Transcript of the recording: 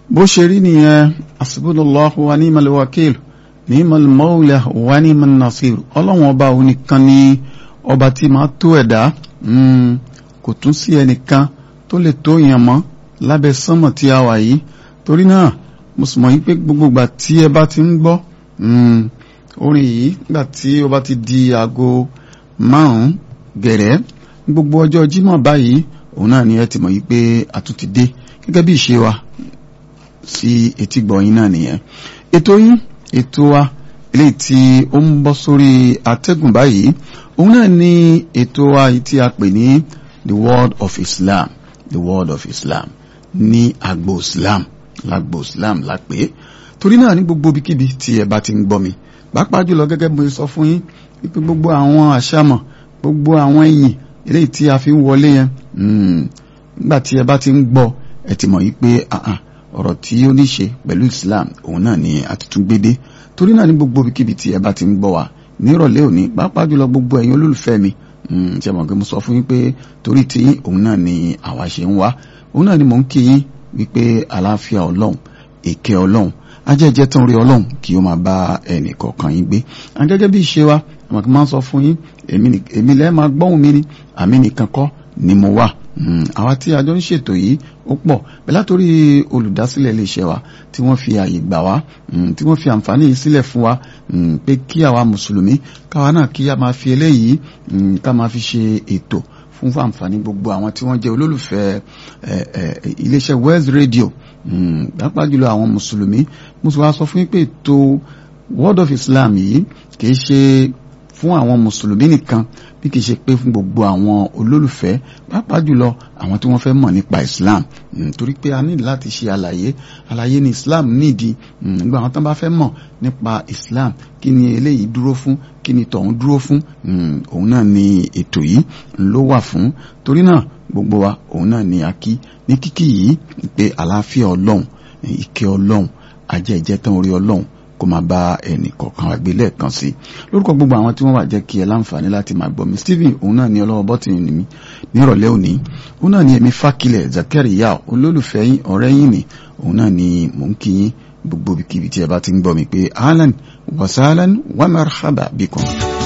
bó ṣe rí nìyẹn asibúdùlọ́hu wa ní malwakil ní malmọ́ọ̀lẹ̀ wa ní manasir ọlọ́run ọba òun nìkan ni ọba tí máa tó ẹ̀dá kò tún sí ẹnìkan tó lè tó yàn mọ́ lábẹ́ sánmọ̀ tí a wà yìí torí náà mo sì mọ̀ yí pé gbogbo ìgbà tí ẹ bá ti ń gbọ́ orin yìí nígbà tí ó bá ti di aago márùn-ún gẹ̀rẹ́ gbogbo ọjọ́ jímọ̀ báyìí òun náà ni ẹ ti mọ̀ yí pé a tún ti dé gẹ́gẹ́ bí ìṣe wa sí etí gbọ̀yìn náà nìyẹn ètò yín ètò wa eléyìí tí ó ń bọ́ sórí atẹ́gùn báyìí òun náà ni ètò wa yìí tí a pè ní the world of Islam the world of Islam ní agbo Islam lágbo Islam la pè é torí náà ní gbogbo ibikíbi tí ẹ bá ti ń gbọ́ mi pàápàá jùlọ gẹ́gẹ́ bí mo sọ fún yín wípé gbogbo àwọn àṣàmọ̀ gbogbo àwọn ìyìn eléyìí tí a fi ń wọlé yẹn nígbà tí ẹ bá ti ń gbọ́ ẹ ti mọ̀ yí pé ọ̀rọ̀ tí ó ní ṣe pẹ̀lú Islam òun náà ni a ti tún gbé dé torí náà ní gbogbo ibikíbi tí ẹ bá ti ń gbọ́ wa nírọ̀lẹ́ òní pàápàá jùlọ gbogbo ẹ̀yin olólùfẹ́ mi ṣe mọ̀ pé mo sọ fún yín pé torí tí òun náà ni àwa ṣe ń wá òun náà ni mò ń kí yín wípé àlàáfíà ọlọ́run èké ọlọ́run ajẹ́jẹ́ tán rí ọlọ́run kí ó máa bá ẹnì kọ̀ọ̀kan yín gbé gẹ́gẹ́ bí ìṣe wa àmọ́ kí n máa sọ fún yín èmi lẹ́ẹ̀ máa gbọ́hùn mi ni àmì nìkan kọ́ ni mo wà àwa tí a jọ ń ṣètò yìí ó pọ̀ bẹ́ẹ̀ látòrí olùdásílẹ̀ iléeṣẹ́ wa tí wọ́n fi àyè gbà wá tí wọ́n fi àǹfààní yìí sílẹ̀ fún wa pé kí àwa mùsùlùmí káwa náà kí a máa fi eléyìí ká máa fi ṣe ètò fún àǹfààní gbogbo àwọn tí wọ́n jẹ́ olólùfẹ́ iléeṣẹ́ West Radio pàápàá jùlọ àwọn mùsùlùmí mo sì wá sọ fún yín pé ètò World of Islam yìí kìí ṣe fún àwọn mùsùlùmí nìkan bí kìí ṣe pé fún gbogbo àwọn olólùfẹ́ pàápàá jùlọ àwọn tí wọ́n fẹ́ mọ̀ nípa Islam torí pé a ní láti ṣe àlàyé àlàyé ní Islam nídìí nígbà àwọn tán bá fẹ́ mọ̀ nípa Islam kí ni eléyìí dúró fún kí ni tọ̀hún dúró fún òun náà ni ètò yìí ló wà fún torí náà gbogbo wa òun náà ni a kí ní kíkí yìí pé àlàáfíà ọlọ́run ìkẹ́ ọlọ́run ajẹ́jẹ́ tán orí ọlọ́run kó máa bá ẹnì kọ̀ọ̀kan wa gbé lẹ́ẹ̀kan sí lórúkọ gbogbo àwọn tí wọ́n wà jẹ́ kí ẹ láǹfààní láti máa gbọ́ mi Stephen òun náà ni ọlọ́wọ́ bọ́tìnì mi nírọ̀lẹ́ òní òun náà ni èmi fákilẹ̀ Zakariya olólùfẹ́ yín ọ̀rẹ́ yín ni òun náà ni mò ń kí yín gbogbo ibikíbi tí ẹ bá ti ń gbọ́ mi pé ahlan wa sahlan wa marhaba bikum.